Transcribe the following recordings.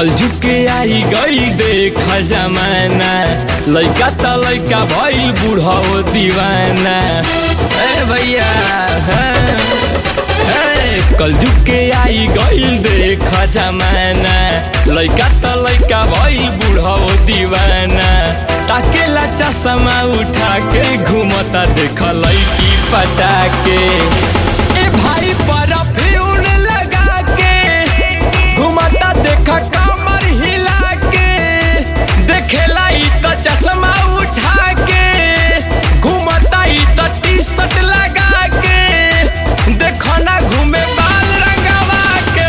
कल झुके आई गई देख जमाना लइका त लइका भइल बूढ़ा दीवाना ए भैया हाँ। ए, कल झुके आई गई देख जमाना लइका त लइका भइल बूढ़ा दीवाना ताकेला चश्मा उठा के घूमता देख लइकी पटा के ए भाई परफ्यूम लगा के घुमाता देखा कमर हिला के देखेला ई त चश्मा उठा के घुमाता ई त टी शर्ट लगा के देखो ना घूमे बाल रंगवा के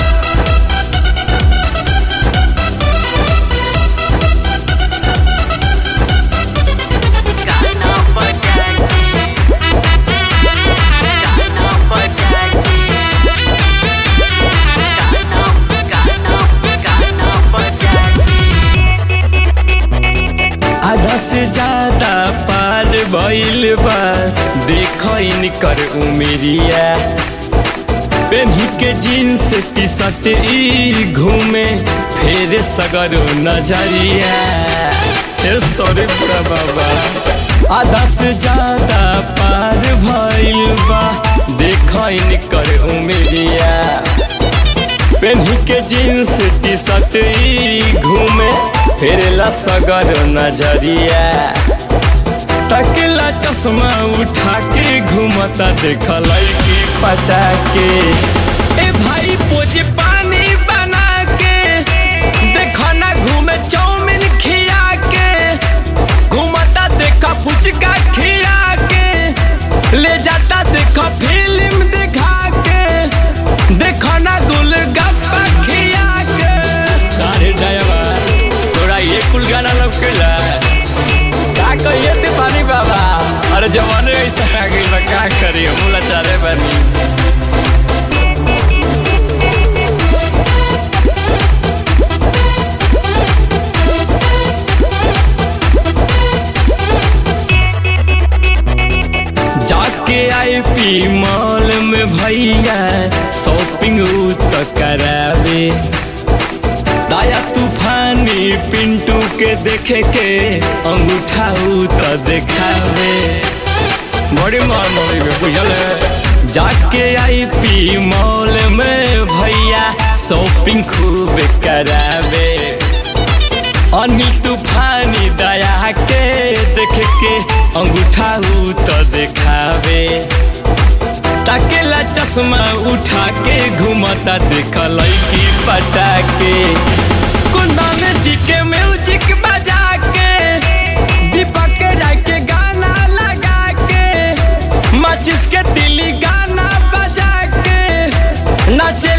गाना बजा के गाना बजा के गाना गाना गाना बजा के आधा से ज्यादा पार भइल बा देखो इनकर उमेरिया पेन्ही के जीन्स टी शर्ट ई घूमे फेर सगर नजरिया हे सॉरी पूरा बाबा आधा से ज्यादा पार भइल बा देखो इनकर उमेरिया पेन्ही के जीन्स टी शर्ट ई घूमे फेरला सगर नजरिया तकला चश्मा उठा के घूमता देखल की पटा के ए भाई पोज पानी बना के देखो ना घूमे चाउमीन खिया के घूमता देखा फुचका खिया के ले जाता देखो फिल्म दिखा के देखो ना गुलगप्पा खिया के अरे ड्राइवर तोरा ये कुल गाना लौकेला का कहिए तूफानी बाबा अरे जवाने ऐसा आ गई बा का करी हम लाचारे बनी जाके आई पी मॉल में भैया शॉपिंग उ तो करावे दाया तूफानी पिंटू के देखे के अंगूठा उ तो देखावे बड़ी मार मम्मी में बुझल है। जाके आई पी मॉल में भैया शॉपिंग खूब करावे अनिल तूफानी दया के देख के अंगूठा उ तो देखावे ताकेला चश्मा उठा के घूमता देखल की पटा के कुंदन जी के म्यूजिक बजा के दीपक के राय के गाना लगा के माचिस के दिली गाना बजा के नाचे